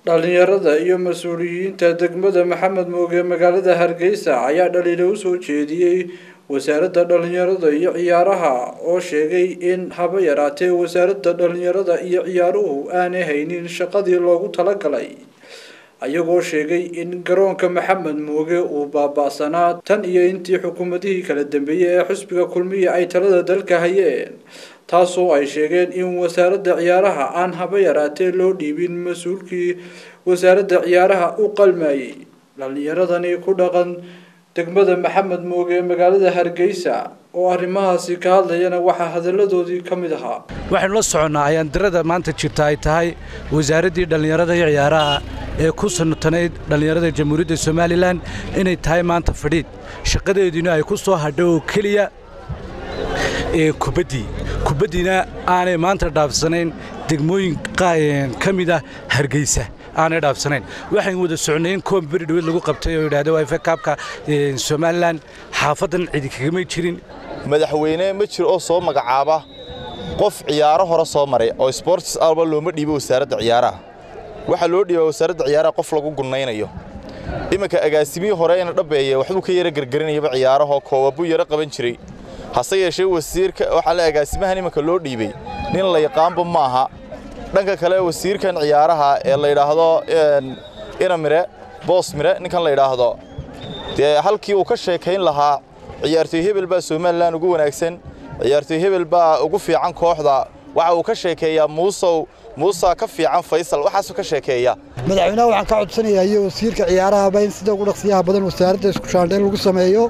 dhalinyarada iyo mas-uuliyiinta degmada maxamed mooge magaalada hargeysa ayaa dhaliilo usoo jeediyey wasaaradda dhalinyarada iyo ciyaaraha oo sheegay in haba yaraatee wasaaradda dhalinyarada iyo ciyaaruhu aanay haynin shaqadii loogu talagalay ayagoo sheegay in garoonka maxamed mooge uu baaba-sanaa tan iyo intii xukuumadihii kala dambeeyey ee xusbiga kulmiya ay talada dalka hayeen taasoo ay sheegeen in wasaaradda ciyaaraha aan haba yaraatee loo dhiibin mas-uulkii wasaaradda ciyaaraha u qalmayay dhalinyaradani ku dhaqan degmada maxamed mooge ee magaalada hargeysa oo arrimahaasi ka hadlayana waxaa hadalladoodii ka mid ahaa waxaynu la soconnaa ayaandirada maanta jirta ay tahay wasaaraddii dhallinyarada iyo ciyaaraha ee ku sanatanayd dhallinyarada jamhuuriyadda somalilan inay tahay maanta fadhiid shaqadeediina ay ku soo hadho oo keliya ee kubaddii kubaddiina aanay maanta dhaafsanayn degmooyin ka mid ah hargeysa aanay dhaafsanayn waxayn wada socnay in koob beri dhaweed lagu qabtay oo yidhahda waa kaabka somalilan xaafaddan cidi kagamay jirin madaxweyne ma jiro oo soo magacaaba qof ciyaaro hore soo maray oo sbortis alba looma dhiibo wasaaradda ciyaaraha waxaa loo dhiibaa wasaaradda ciyaaraha qof lagu gunnaynayo iminka agaasimihii hore ina dhabbeeye waxbuu ka yara gargarinayaba ciyaarahoo koobabuu yaro qaban jiray hase yeeshee wasiirka waxaa le agaasimahan iminka loo dhiibay nin la yaqaanba ma aha dhanka kale wasiirkan ciyaaraha ee la yidhaahdo ina mire boos mire ninkan la yidhaahdo dee halkii uu ka sheekayn lahaa ciyaartoy hebel baa somalilan ugu wanaagsan ciyaartoy hebel baa ugu fiican kooxda waxa uu ka sheekeeyaa muusow muusa ka fiican faysal waxaasuu ka sheekeeya madaxweynaha waxaan ka codsanayaa iyo wasiirka ciyaarahaba in sida ugu dhaqsiyaha badan wasaaradda isku shaandhayn lagu sameeyo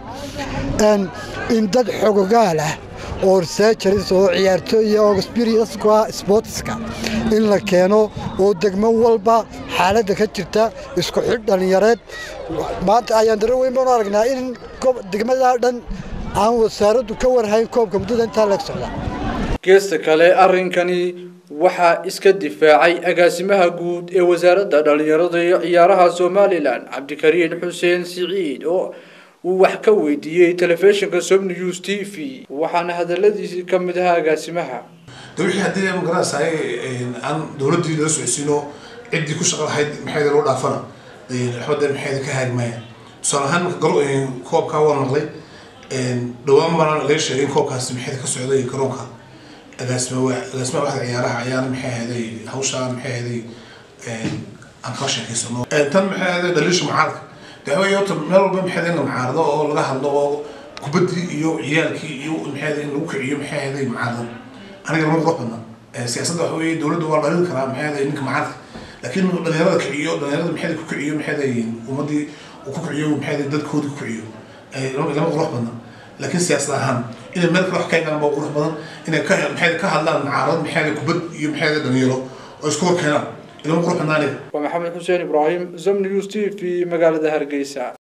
in dad xogogaal ah oo researchers oo ciyaartooya oo experienceku sportska in la keeno oo degmo walba xaaladda ka jirta isku xidh dhallinyareed maanta ayaan daro weyn baanu aragnaa in degmada dhan aan wasaaraddu ka warhayn koobka muddada intaa leeg socda geesta kale arrinkani waxaa iska difaacay agaasimaha guud ee wasaaradda dhallinyarada iyo ciyaaraha somalilan cabdikariin xuseen siciid oo uu wax ka weydiiyey telefishinka som news t v waxaana hadaladiisii ka mid ahaa agaasimaha de wixii haddii magaranaysay aan dowladdii loo socodsiino ciddii ku shaqa lahayd maxayda loo dhaafana waxbada maxayda ka haari maayaan tusaale ahaan marka garo koobkaa waa maqlay dhawaan bana laga sheegay in koobkaasi maxayda ka socday garoonka agaasima agaasimaha waxda ciyaaraha ayaana maxay ahaday hawshaa maxay ahaday aan kala sheekaysano tan maxay ahaday dhaliisha mucaaradka dawey horta meel walba maxay in la mucaarado oo laga hadlo oo kubaddii iyo ciyaalkii iyo maxay in lagu kiciyo maxay ahaday mucaarado aniga lama qurux badna siyaasadda waxa weeye dowladda waa dhalin karaa maxay ahaday ninka mucaaradka laakiin dhalinyarada kiciyo dhalinyarada maxay ku kiciyo maxay ahaday ummaddii uu ku kiciyo maxay ahaday dadkoodii ku kiciyo lama qurux badna laakiin siyaasad ahaan inay meel kale wax ka egaan baa qurux badan inay ka maxay ka hadlaan mucaarad maxay ahaday kubad iyo maxay ahaday dhalinyaro oo isku hor keenaan ilama qurux badna aniga waa maxamed xuseen ibraahim som news t v magaalada hargeysa